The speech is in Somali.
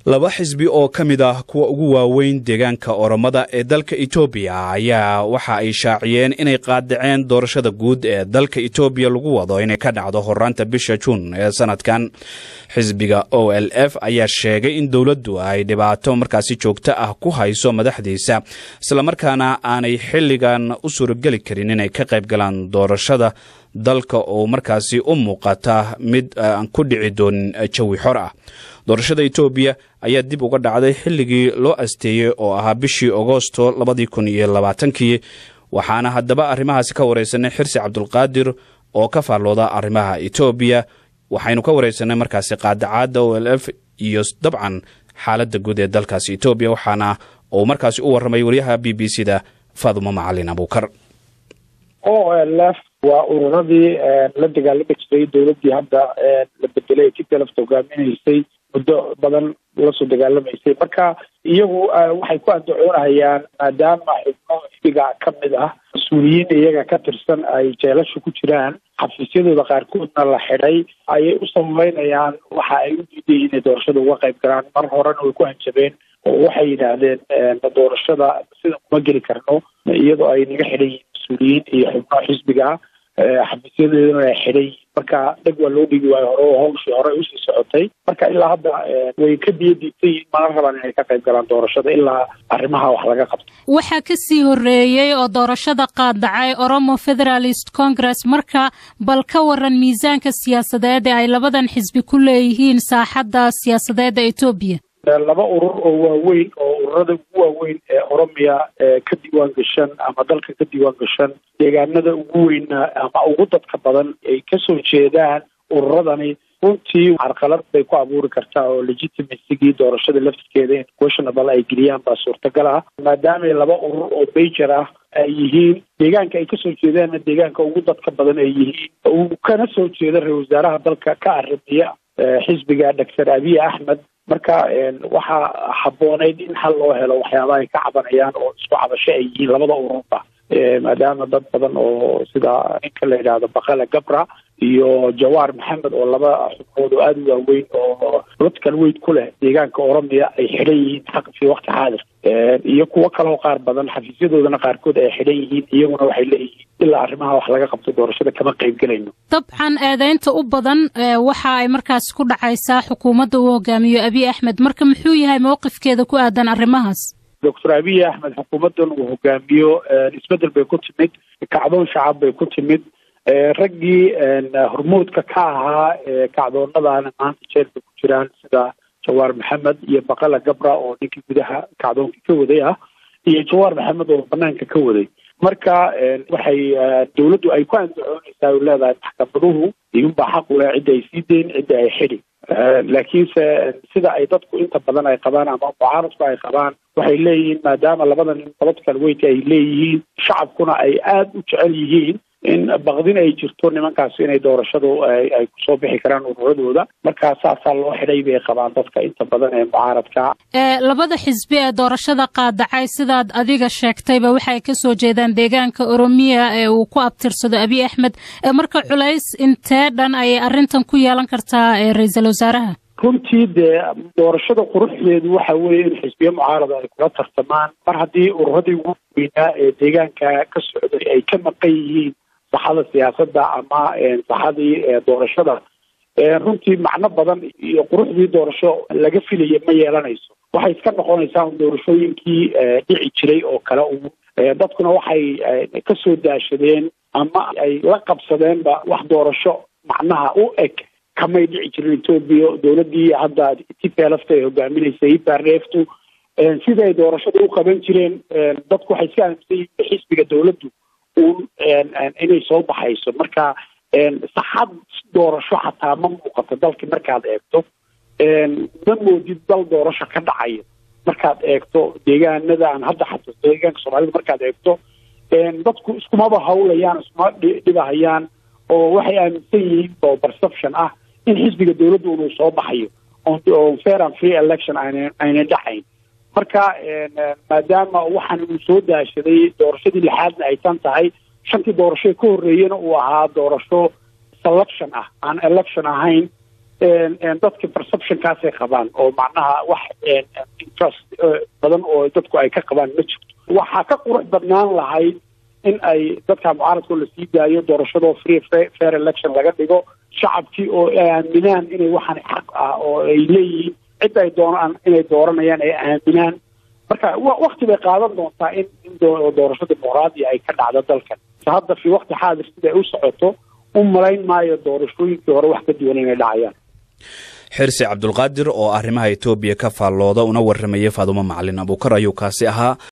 laba xisbi oo ka mid ah kuwa ugu waaweyn deegaanka oromada ee dalka etoobiya ayaa waxa ay shaaciyeen inay qaadaceen doorashada guud ee dalka etoobiya lagu wado inay ka dhacdo horaanta bisha juun ee sanadkan xisbiga o l f ayaa sheegay in dowladdu ay dhibaato markaasi joogto ah ku hayso madaxdiisa islamarkaana aanay xilligan u suurogeli karin inay ka qayb galaan doorashada dalka oo markaasi u muuqata mid aan ku dhici doonin jawi xor ah doorashada etoobiya ayaa dib uga dhacday xilligii loo asteeyey oo ahaa bishii agoosto labadii kun iyo labaatankii waxaana haddaba arrimahaasi ka wareysanay xirsi cabdulqaadir oo ka faallooda arrimaha etoobiya waxaynu ka wareysanay markaasi qaadacaadda o l f iyo dabcan xaaladda guud ee dalkaasi etoobiya waxaana uu markaasi u warramay wariyaha b b c da faadumo macalin abuukar o l f waa ururadii la dagaalami jiray dowladdii hadda la bedelay ee jidka lafta hogaaminaysay muddo badan lasoo dagaalamaysay marka iyagu waxay ku andacoonahayaan maadaama xubno xisbiga ka mid ah mas-uuliyiin iyaga ka tirsan ay jeelasha ku jiraan xafiisyadooda qaarkoodna la xidhay ayay u sababeynayaan waxa ay u diidayiin inay doorashada uga qayb galaan mar horena way ku hanjabeen oo waxay yidhaahdeen doorashada sida kuma geli karno iyadoo ay naga xidhan yihiin mas-uuliyiin iyo xubno xisbiga xafiisyadeeduna ay xidhan yihiin marka dheg waa loo dhigi waayo hore oo hawshii hore usii socotay marka ilaa hadda way ka biyo diibtay yihiin mana rabaan inay ka qayb galaan doorashada ilaa arrimaha wax laga qabto waxaa ka sii horreeyey oo doorashada qaadacay oromo federalist congress marka bal ka waran miisaanka siyaasadeed ee ay labadan xisbi ku leeyihiin saaxadda siyaasadeedda etoobiya laba urur oo waaweyn oo ururada ugu waaweyn ee oromiya ka diiwaan gashan ama dalka ka diiwaan gashan deegaanada ugu weyna ama ugu dadka badan ay kasoo jeedaan ururadani runtii carqalad bay ku abuuri kartaa oo legitimacyigii doorashada laftirkeeda in questionable ay geliyaan baa suurtagal ah maadaamay laba urur oo major ah ay yihiin deegaanka ay kasoo jeedaanna deegaanka ugu dadka badan ay yihiin uu kana soo jeeda ra-isul wasaaraha dalka ka arrimiya xisbiga doctor abiy axmed marka waxaa habbooneyd in xal loo helo waxyaabaha ay ka cabanayaan oo isku cabasho ay yihiin labada ururba maadaama dad badan oo sida ninka la yidhaahdo bakala gabra iyo jawaar maxamed oo laba xubnood oo aada u waaweyn oo political weyd ku leh deegaanka oromiya ay xidhan yihiin xaq fii waqti xaadir iyo kuwo kaleo qaar badan xafiisyadoodana qaarkood ay xidhan yihiin iyaguna waxay leeyihiin ilaa arrimaha wax laga qabto doorashada kama qayb gelayno dabcan eedeynta u badan waxa ay markaas ku dhacaysaa xukuumadda uu hogaamiyo abiy axmed marka muxuu yahay mowqifkeeda ku aadan arrimahaas doctor abiy axmed xukuumaddan uu hogaamiyo isbedel bay ku timid kacdoon shacab bay ku timid raggii hormoodka ka ahaa kacdoonadana maanta jeelka ku jiraan sida jawaar maxamed iyo bakala gabra oo ninkii gudaha kacdoonka ka waday ah iyo jawaar maxamed oo banaanka ka waday marka waxay dawladdu ay ku andacoonaysaa u leedahay maxkamaduhu iyunbaa xaq u leh cidda ay sii deyn cidda ay xidhi laakiinse sida ay dadku inta badan ay qabaan ama mucaaradku ay qabaan waxay leeyihiin maadaama labada nin political weight ay leeyihiin shacabkuna ay aada u jecel yihiin in baqdin ay jirto nimankaas inay doorashadu ay kusoo bixi karaan ururadooda markaa saasaa loo xidhay bay qabaan dadka inta badan ee mucaaradka labada xisbi ee doorashada qaadacay sidaad adiga sheegtayba waxay kasoo jeedaan deegaanka oromiya ee uu ku abtirsado abiy axmed marka culays intee dhan ayay arrintan ku yeelan kartaa ra-iisul wasaaraha runtii dee doorashada quruxdeedu waxa weeye in xisbiye mucaarada ay kula tartamaan mar haddii ururadii ugu weynaa ee deegaanka ka socday ay ka maqan yihiin saxada siyaasadda ama saxadii doorashada runtii macno badan iyo quruxdii doorasho laga filaya ma yeelanayso waxay iska noqonaysaa doorashooyinkii dhici jiray oo kale u dadkuna waxay kasoo daashadeen ama ay la qabsadeenba wax doorasho macnaha u eg kamay dhici jirin etoobiya dowladdii hadda tplfta ay hogaaminaysay ipareftu siday doorashada u qaban jireen dadku waxay iska aaminsan yihiin xisbiga dowladdu un inay soo baxayso marka saxad doorasho xataa ma muuqato dalka markaad eegto ma moodid dal doorasho ka dhacayo markaad eegto deegaanada aan hadda xasuusto deegaanka soomaalida markaad eegto dadku iskumaba hawlayaan iskuma dhibahayaan oo waxay aaminsan yihiin oo perception ah in xisbiga dowladdu inuu soo baxayo on fair and free election ayna ayna dhacayn marka maadaama waxaan uu soo daashaday doorashadii lixaadna ay tan tahay shantii doorasho ka horreeyena uu ahaa doorasho selection ah aan election ahayn dadka perceptionkaasay qabaan oo macnaha wax interest badan oo dadku ay ka qabaan ma jirto waxaa ka qurux badnaan lahayd in ay dadka mucaaradkoo lasii daayo doorashadoo free fair election laga dhigo shacabkii oo aaminaan inay waxaan xaq ah oo ay leeyihiin cid ay doonaan inay dooranayaan ay aaminaan marka wakti bay qaadan doontaa in in doorasho dimuqraadiya ay ka dhacdo dalkan hadda fi wakti xaadir sida ay u socoto u malayn maayo doorashooyinkii hore wax ka duwan inay dhacayaan xirsi cabdulqaadir oo arrimaha etoobiya ka faallooda una warramayay faadumo macalin abuukar ayuu kaasi ahaa